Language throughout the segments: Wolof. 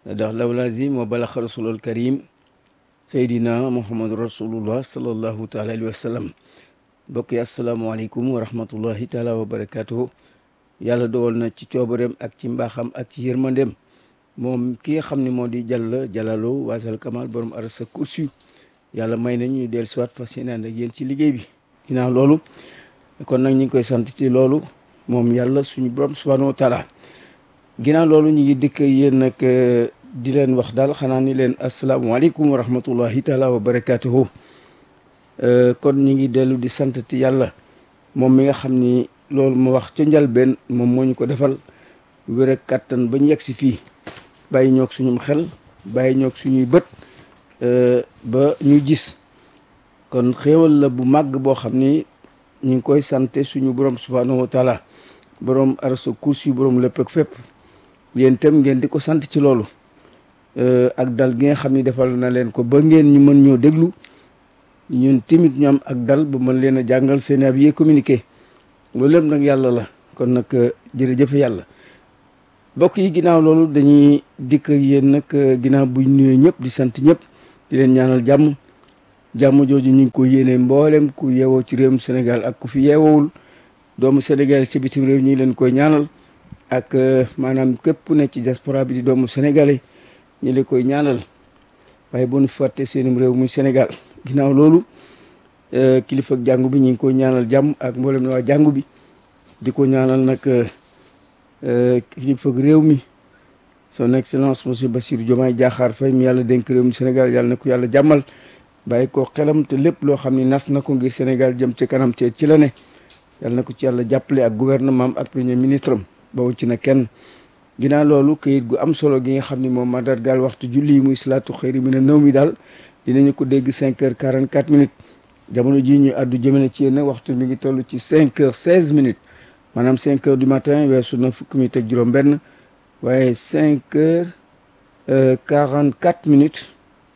ndax law lazim wa balaxa rasulul karim seydina muhammadu rasulullah sallallahu taala alayhi wa sallam mbokk yi asalaamaaleykum wa rahmatullahi taala wa barakatuhu yàlla dogal na ci coobareem ak ci mbaaxam ak ci yërmandeem moom ki nga xam ne moo di jàll jalalo waasal kamal borom arasa kursi yàlla may nañu ñu del siwaat fas yéene ànd ak yéen ci liggéey bi ginnaaw loolu kon nag ñu ngi koy sant ci loolu moom yàlla suñu borom subhanahu wa taala ginnaaw loolu ñu ngi dëkk yéen nag di leen wax daal xanaa ni leen asalaamaaleykum wa rahmatullahi taala wa barakatuhu kon ñu ngi dellu di sant ti yàlla moom mi nga xam ni loolu ma wax ca njalbeen moom moo ñu ko defal wér ak kàttan ba ñu yegg si fii bàyyi ñoog suñum xel bàyyi ñoog suñuy bët ba ñu gis kon xéewal la bu màgg boo xam ni ñu ngi koy sante suñu borom subhanahu wa taala borom arasa kursi borom lépp ak fépp yéen itam ngeen di ko sant ci loolu ak dal gi nga xam ni defal na leen ko ba ngeen ñu mën ñoo déglu ñun timit ñu am ak dal ba mën leen a jàngal seen ab yee communiqué loolu lépp nag yàlla la kon nag jërëjëf yàlla mbokk yi ginnaaw loolu dañuy dikk yéen nag ginnaaw buñ nuyoo ñëpp di sant ñëpp di leen ñaanal jàmm jàmm jooju ñu ngi ko yéene mboolem ku yeewoo ci réewum Sénégal ak ku fi yeewoowul doomu Sénégal ci bitim réew ñi leen koy ñaanal ak maanaam képp ku ne ci diaspora bi di doomu sénégalais ñi leen koy ñaanal waaye bu ñu fàtte seenum réew muy Sénégal ginnaaw loolu kilifa ak jàngu bi ñu ngi koy ñaanal jàmm ak mboolem na waa jàngu bi di ko ñaanal nag kilifa ak réew mi son excellence monsieur Bassirou Diomaye Diakhar Faye mi yàlla dénk réew mi Sénégal yàlla na ko yàlla jàmmal bàyyi ko xelam te lépp loo xam ni nas na ko ngir Sénégal jëm ci kanam te ci la ne yàlla na ko ci yàlla jàppale ak gouvernement ak premier ministre am bawu ci na kenn ginnaaw loolu kayit gu am solo gi nga xam ni moom mandargaal waxtu julli yi muy salaatu xëyri mi ne nëw mi daal dinañu ko dégg cinq heures quarante quatre minutes jamono jii ñuy àddu jëmale ci yéen waxtu mi ngi toll ci cinq heures seize minutes maanaam cinq heures du matin weesu na fukki minutes ak juróom benn waaye cinq heures quarante quatre minutes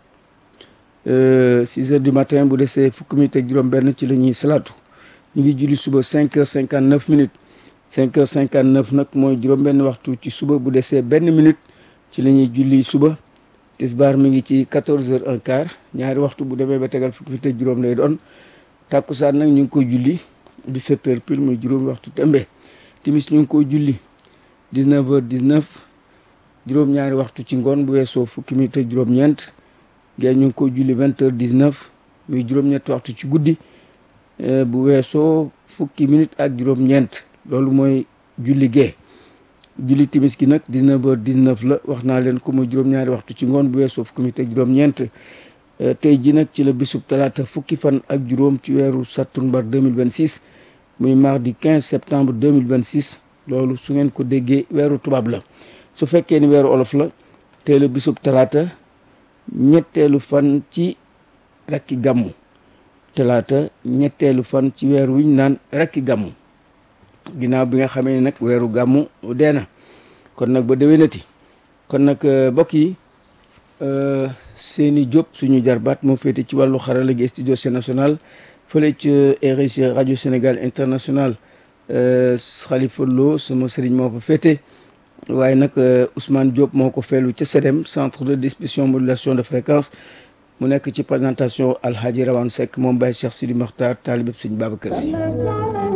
six heures du matin bu desee fukki minutes ak juróom benn ci la ñuy salaatu ñu ngi julli suba cinq heures cinquante neuf minutes cinq heures cinquante neuf nag mooy juróom benn waxtu ci suba bu desee benn minute ci la ñuy julli suba tisbaar mi ngi ci quatorze heures un quart ñaari waxtu bu demee ba tegal fukki minutes ak juróom lay doon tàkkusaan nag ñu ngi koy julli dix-sept heures pile muy juróomi waxtu tembe timis ñu ngi koy julli dix-neuf heures dix-neuf juróom-ñaari waxtu ci ngoon bu weesoo fukki minutes ak juróom-ñeent gée ñu ngi koy julli vingt heures dix-neuf muy juróom-ñetti waxtu ci guddi bu weesoo fukki minutes ak juróom-ñeent loolu mooy julli gee julli timis gi nag 19 heures 19 la wax naa leen ko muy juróom-ñaari waxtu ci ngoon bu weesoo fukki minutes ak juróom-ñeent tey ji nag ci la bisub talaata fukki fan ak juróom ci weeru sattumbar 2026 muy mardi 15 septembre 2026 loolu su ngeen ko déggee weeru tubaab la su fekkee ni weeru olof la tey la bisub talaata ñetteelu fan ci rakki gàmmu talaata ñetteelu fan ci weer wiñ naan rakki gàmmu ginnaaw bi nga xamee ne nag weeru gàmmu dee na kon nag ba déwénati kon nag mbokk yi seeni Diop suñu jarbaat moo féete ci wàllu xarala gi studio national fële ci RSI rajo Sénégal international Khalifa Lo sama sëriñ moo fa féete waaye nag Ousmane Diop moo ko feelu ca CEDEM centre de distribution modulation de fréquence mu nekk ci présentation Alhaji Rawane Seck moom Baye Cheikh Sidi Makhtar taalibeb Sëñ Babacar Si